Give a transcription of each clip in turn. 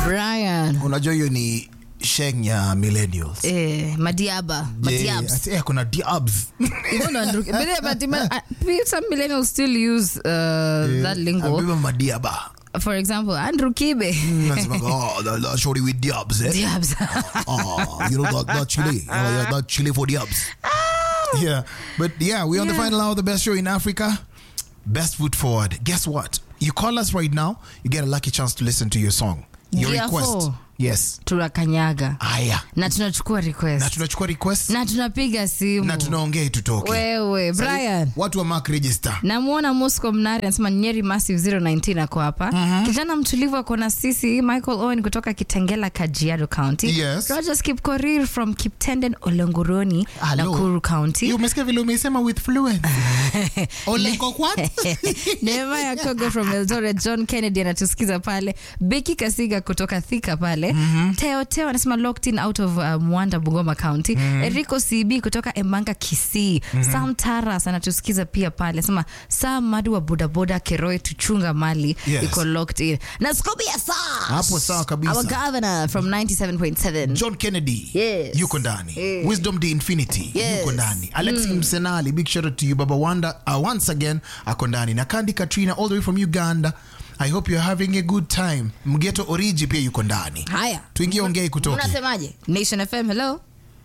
Brian. unajua hiyo ni sheng ya millennials Eh, madiaba. Je, Madiabs. ati, eh, kuna diabs Even on but yeah, but ima- uh, some millennials still use uh, that lingo. Ambiwa madiaba For example, Andrew Kibe. Nasemaga, oh, that, that shorty with diabs eh? Diabs. oh, you know that, that chili oh, yeah, that chili for diabs yeah but yeah we're on the Yeah. final hour of the best show in africa best foot forward guess what you call us right now you get a lucky chance to listen to your song your Dear request four. yes tunakanyaga aya na tunachukua na request tunachukua request na tunapiga simu na tunaongea itutoke wewe brian watu wa mark register namwona mosco mnari anasema nyeri massive 019 ako hapa kijana mtulivu ako na sisi michael owen kutoka kitengela kajiado county Yes. rogers kipkorir from kiptenden olenguroni Hello. nakuru county Hiyo umesikia vile umesema with fluence Olengo what? neema ya kogo from eldoret john kennedy anatusikiza pale beki kasiga kutoka thika pale teo teo anasema locked in out of uh, mwanda bungoma county erico cb kutoka embanga kisii sam taras anatusikiza pia pale anasema sam madu wa bodaboda keroi tuchunga mali Yes. iko locked in na skobia sa Hapo sawa kabisa. our governor from 97.7 john kennedy Yes. yuko ndani Eh. wisdom the infinity Yes. yuko ndani alex msenali big shout out to you baba wanda uh, once again ako ndani na kandi katrina all the way from uganda i hope you're having a good time mgeto oriji pia yuko ndani haya tuingie ongei kutoke unasemaje nation fm hello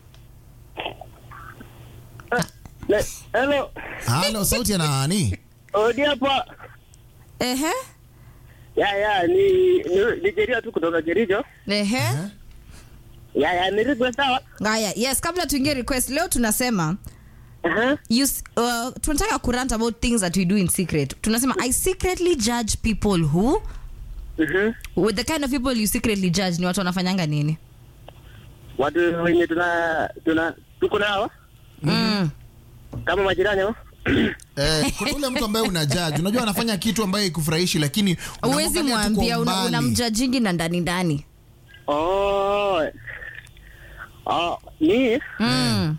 Le- Hello, halo sauti ya nani odi hapa. ehe Ya ya ni ni, ni Jeria tu kutoka Kericho. ehe Ya ya ni request sawa. haya yes kabla tuingie request leo tunasema Aha. you, s- uh, tunataka kurant about things that we do in secret tunasema i secretly judge people who Mhm. with the kind of people you secretly judge ni watu wanafanyanga nini Watu wenye tuna tuna tuko nao mm. kama majirani hao. eh, kuna ule mtu ambaye una judge unajua anafanya kitu ambaye ikufurahishi lakini uwezi unamwangalia tu kwa mwambia una- umbali. unamjajingi na ndani ndani Oh. Oh, ni mm.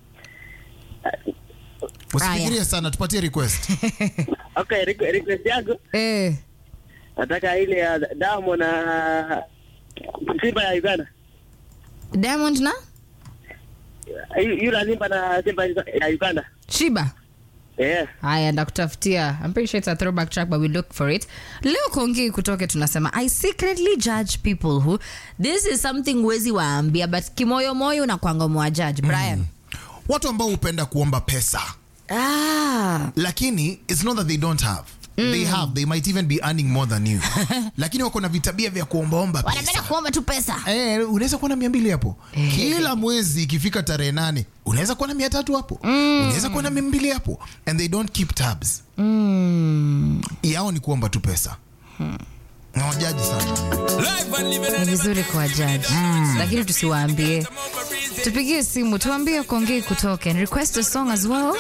usifikirie sana tupatie request okay, requ- request yangu eh. nataka ile ya Damo na Simba ya Uganda. diamond na Yu- Yule Simba na Simba ya Uganda. shiba Yeah. haya ndakutafutia I'm pretty sure it's a throwback track but we look for it leo kongei kutoke tunasema i secretly judge people who this is something wezi waambia but kimoyomoyo unakwanga mwajudge brian watu ambao hupenda kuomba pesa ah. lakini it's not that they don't have they have they might even be earning more than you lakini wako na vitabia vya kuombaomba wanapenda pesa kuomba tu pesa Eh, unaweza kuwa na mia mbili hapo kila mwezi ikifika tarehe nane unaweza kuwa na mia tatu hapo unaweza kuwa na mia mbili hapo and they don't keep tabs mm. yao ni kuomba tu pesa na wajaji sana ni vizuri kwa jaji lakini tusiwaambie tupigie simu tuambie kongei kutoke and request a song as well